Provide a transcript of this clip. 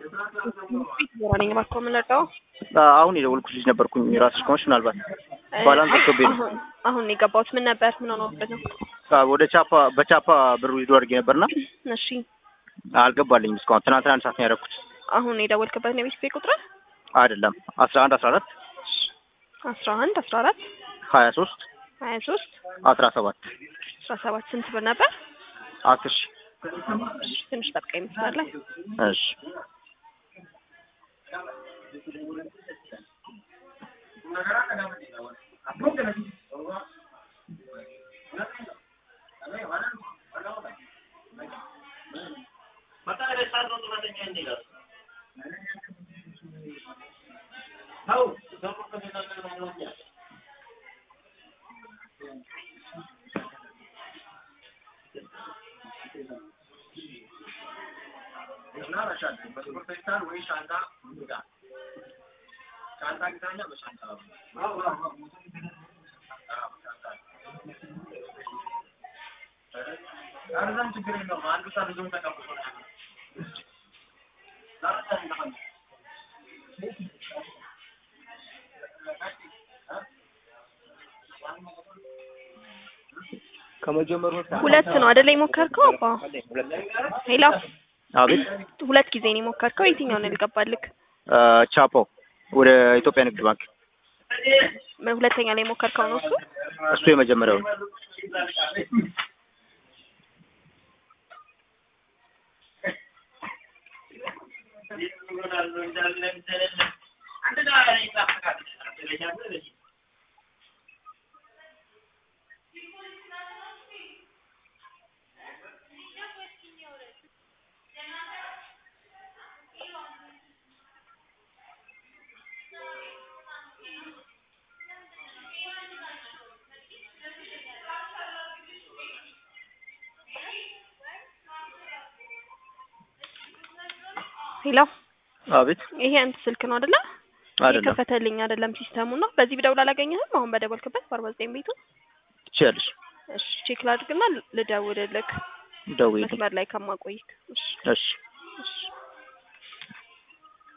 ነኝ እባክዎ የምንረዳው አሁን የደወልኩት ልጅ ነበርኩኝ ራስሽ ከሆንሽ ምናልባት ባላንስ ወጥቶብኝ ነው። አሁን አሁን የገባሁት ምን ነበር? ምን ሆኖበት ነው? አዎ፣ ወደ ቻፓ በቻፓ ብሩ ይዞ አድርጌ ነበርና እሺ አልገባልኝም እስካሁን። ትናንትና አንድ ሰዓት ነው ያደረኩት። አሁን የደወልክበት ነው የቤት ኪራይ ቁጥር አይደለም አስራ አንድ አስራ አራት አስራ አንድ አስራ አራት ሀያ ሶስት ሀያ ሶስት አስራ ሰባት አስራ ሰባት ስንት ብር ነበር? አስር ሺህ እሺ፣ ትንሽ ጠብቀኝ መስመር ላይ እሺ ከመጀመሩ ሁለት ነው አይደለ የሞከርከው? አባ ሄሎ፣ አቤት ሁለት ጊዜ ነው የሞከርከው። የትኛው ነው ያልገባልክ? ቻፖ ወደ ኢትዮጵያ ንግድ ባንክ ሁለተኛ ላይ የሞከርከው ነው እሱ? እሱ የመጀመሪያው ነው። ሄሎ፣ አቤት ይሄ አንተ ስልክ ነው አይደለ? አይደለም የከፈተልኝ አይደለም ሲስተሙ ነው። በዚህ ብደውል አላገኘህም? አሁን በደወልክበት በአርባ ዘጠኝ ቤቱ ትችያለሽ። እሺ፣ ቼክ ላድርግና ልደውልልክ ደውዪልኝ። መስመር ላይ ከማቆይክ። እሺ እሺ እሺ